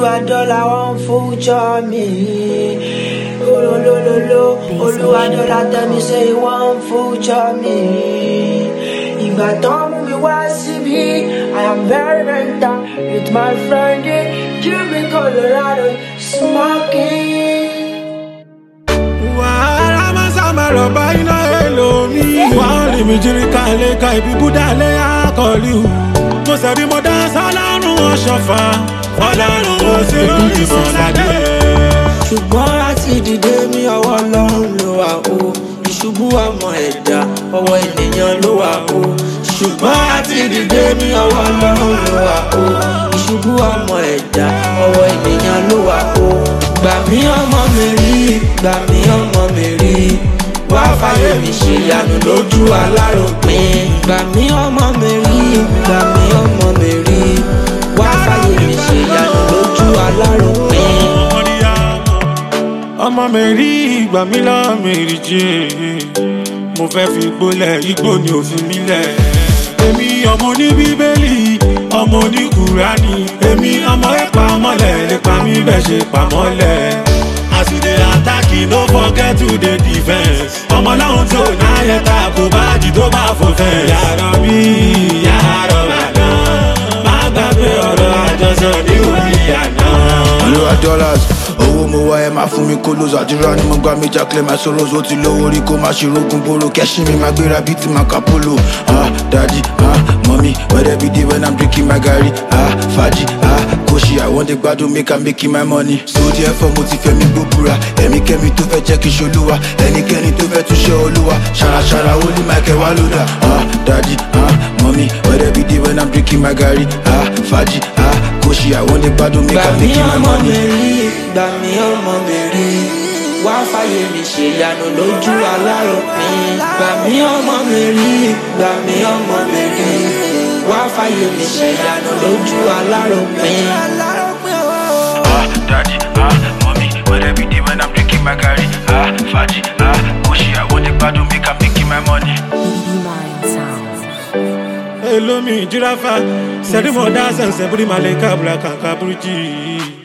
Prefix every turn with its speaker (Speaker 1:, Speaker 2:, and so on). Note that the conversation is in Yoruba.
Speaker 1: Olúwadọ́là wọ́n future mi. Olólólóló, Olúwadọ́là tell me say he wọ́n future mi. Ìgbà tán mú mi wá síbí, I am very very down with my friend in Cuban Colorado smoking.
Speaker 2: wàhálà máa sábà rọ̀bà iná èlòmí. wọ́n rí mi jírí ká lè ka ibi búdà lé àkọlù. mo sẹ̀bi mo dá sọ́lọ́run ọ̀ṣọ́fà ọlọ́run ó sì lórí mọ́ládé.
Speaker 1: ṣùgbọ́n láti dìde mi ọwọ́ ọlọ́run ló wà o ìṣubú ọmọ ẹ̀dá ọwọ́ ènìyàn ló wà o ṣùgbọ́n láti dìde mi ọwọ́ ọlọ́run ló wà o ìṣubú ọmọ ẹ̀dá ọwọ́ ènìyàn ló wà o gbà mí ọmọ mi rí gbà mí ọmọ mi rí wá fàyè mi ṣe ìyanu lójú aláròpin gbà mí ọmọ mi rí gbà mí ọmọ mi rí wá fàyè mi ṣe ìyanu lójú aláròpin.
Speaker 2: ọmọ mi rí ìgbà mi lọ mi rí jẹ́ mo fẹ́ fi gbólẹ̀ igbó ni òfin mi lẹ̀. èmi ọmọ ní bíbélì ọmọ ní kùránì èmi ọmọ ẹ̀pà mọ́lẹ̀ lè pa mí bẹ́ẹ̀ ṣe pa mọ́lẹ̀. as you dey attack you no forget to dey defence. ọmọ láwọn tó náyẹ ta kò bá jì tó bá fò fẹ́. yàrá bí yàrá màdá má gbàgbé ọ̀rọ̀ àjọsọ ní orí àná.
Speaker 3: olúwa dollars owó mo wá ẹ máa fún mi kó lóso àdúrà ni mo gbà mí jákèlè máa sọ̀rọ̀ ó ti lówó rí kó máa ṣe rogun boro kẹ́sìn mi máa gbéra bíi ti máa kápólò ah daddy ah mọ́mí wẹ́rẹ́ bí dé when i'm drinking my garri ah fàájì ah kóṣì i wan dey gbádùn make i'm making my money so therefore mo ti fẹ́ mi gbóbura ẹ̀mí kẹ́mi tó fẹ́ jẹ́ kí n ṣolúwa ẹnikẹ́ni tó fẹ́ tún ṣe olúwa ṣàràṣàrà ó ní michael wá lódà ah daddy ah mọ́mí wẹ́rẹ́ bí dé when i'm drinking my garri ah fàájì ah kóṣì i wan dey gbádùn make
Speaker 1: gbà
Speaker 3: i'm
Speaker 1: mí
Speaker 3: making my
Speaker 1: ọmọ mi
Speaker 3: money.
Speaker 1: rí gbà mí ọmọ mi rí wá fàyè mi ṣe ìyanu lójú aláròpin gbà mí ọmọ mi rí gbà mí ọmọ mi rí wá fàyè mi ṣe ìyanu lójú aláròpin.
Speaker 3: Ah, daddy, ah, mommy, where every day when I'm drinking my curry, ah, faji, ah, kushi, I want the bad to make I'm making my money.
Speaker 4: Mind sound.
Speaker 2: elomi jirafa sẹ́dúmọ̀ dá sẹ̀nsẹ̀ bírí malẹ̀ kábùrà kàkà búrújì.